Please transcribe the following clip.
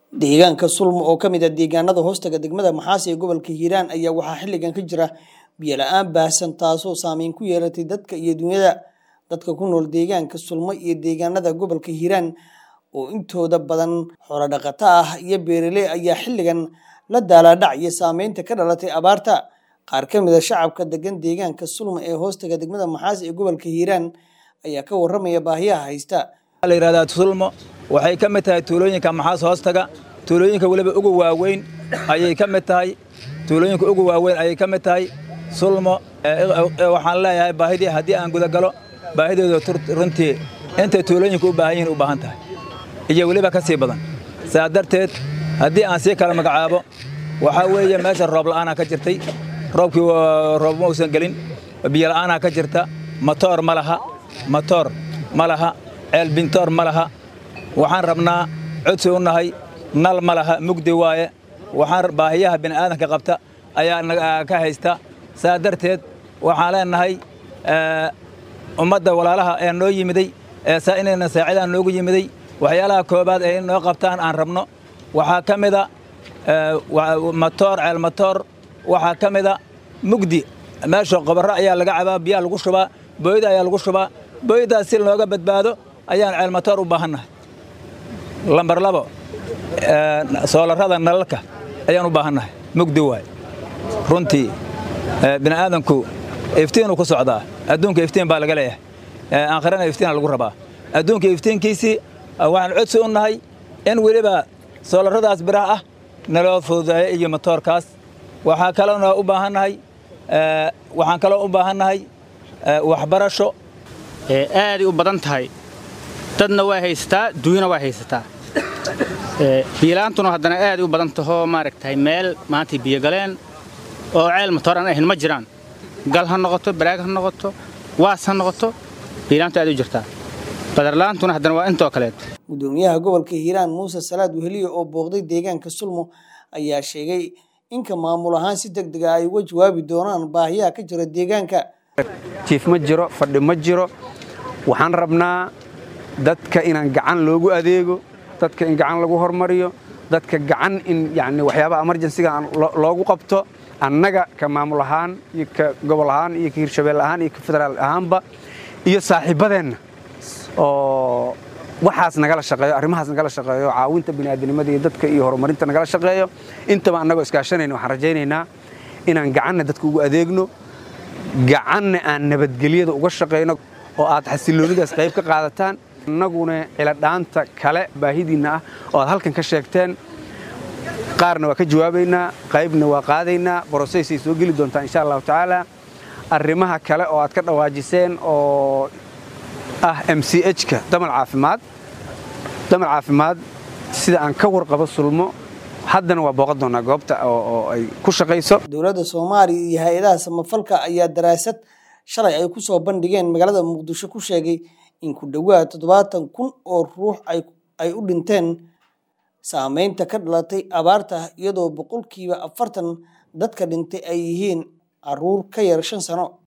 Deegaanka Sulmo oo ka mid ah deegaanada hoostaga degmada Maxaasi ee gobolka Hiiraan ayaa waxaa xilligan ka jira biyo la'aan baahsan taasoo saameyn ku yeelatay dadka iyo dunyada. Dadka ku nool deegaanka Sulmo iyo deegaanada gobolka Hiiraan oo intooda badan xoolo dhaqato ah iyo beeraley ayaa xilligan la daalaa-dhacaya saameynta ka dhalatay abaarta. Qaar ka mid ah shacabka degan deegaanka Sulmo ee hoostaga degmada Maxaasi ee gobolka Hiiraan ayaa ka warramaya baahiyaha haysta. la yidhahdaa sulmo waxay ka mid tahay tuulooyinka maxaas hoostaga tuulooyinka weliba ugu waaweyn ayay ka mid tahay tuulooyinka ugu waaweyn ayay ka mid tahay sulmo waxaan leeyahay baahidii haddii aan gudagalo baahidooda runtii intay tuulooyinka u baahan yihiin u baahan tahay iyo weliba ka sii badan saa darteed haddii aan sii kala magacaabo waxaa weeye meesha roob la'aanaa ka jirtay roobkii roob ma uusan gelin biyo la'aanaa ka jirta matoor ma laha matoor ma laha ceel bintoor ma laha waxaan rabnaa codsi u nahay nal ma laha mugdi waaye waxaan baahiyaha bini'aadanka qabta ayaa ka haysta saa darteed waxaan leenahay ummadda walaalaha ee noo yimiday ee saa inayna saacidaan noogu yimiday waxyaalaha koobaad ee in noo qabtaan aan rabno waxaa ka mida matoor ceel matoor waxaa ka mida mugdi meesha qobarro ayaa laga cabaa biyaa lagu shubaa booyda ayaa lagu shubaa booydaas si looga badbaado ayaan ceelmatoor u baahannahay lambar labo soolarrada nalalka ayaan u baahannahay mugdi waay runtii bini'aadanku iftiinuu ku socdaa adduunka iftiin baa laga leeyahay aakhirana iftiina lagu rabaa adduunka iftiinkiisii waxaan codsi u nahay in weliba soolarradaas biraha ah naloo fududeeyo iyo matoorkaas waxaa kaloona u baahannahay waxaan kaloo u baahannahay waxbarasho aaday u badan tahay dadna waa haysataa duunyana waa haysataa biyolaantuna haddana aaday u badan tahoo maaragtay meel maantay biyo galeen oo ceel matoor aan ahayn ma jiraan gal ha noqoto baraag ha noqoto waas ha noqoto biyolaantu aad u jirtaa badarlaantuna haddana waa intoo kaleet gudoomiyaha gobolka hiiraan muuse salaad weheliye oo booqday deegaanka sulmo ayaa sheegay inka maamul ahaan si deg dega ay uga jawaabi doonaan baahiyaha ka jira deegaanka jiif ma jiro fadhi ma jiro waxaan rabnaa dadka inaan gacan loogu adeego dadka in gacan lagu hormariyo dadka gacan in yani waxyaabaha emerjensiga loogu qabto annaga ka maamul ahaan iyo ka gobol ahaan iyo ka hirshabeel ahaan iyo ka federaal ahaanba iyo saaxiibbadeenna oo waxaas nagala shaqeeyo arrimahaas nagala shaqeeyo caawinta bini'aadanimada iyo dadka iyo horumarinta nagala shaqeeyo intaba annagoo iskaashanayna waxaan rajaynaynaa inaan gacanna dadka ugu adeegno gacanna aan nabadgelyada uga shaqayno oo aad xasilloonidaas qayb ka qaadataan innaguna ciladhaanta kale baahidiinna ah oo aad halkan ka sheegteen qaarna waa ka jawaabaynaa qaybna waa qaadaynaa brosesay soo geli doontaa insha allahu tacaala arrimaha kale oo aad ka dhawaajiseen oo ah m c h-ka damal caafimaad damal caafimaad sida aan ka warqabo sulmo haddana waa booqan doonaa goobta oo ay ku shaqayso dowladda soomaaliya iyo hay-adaha samafalka ayaa daraasad shalay ay ku soo bandhigeen magaalada muqdisho ku sheegay in ku dhowaad toddobaatan kun oo ruux ay u dhinteen saameynta ka dhalatay abaarta iyadoo boqolkiiba afartan dadka dhintay ay yihiin caruur ka yar shan sano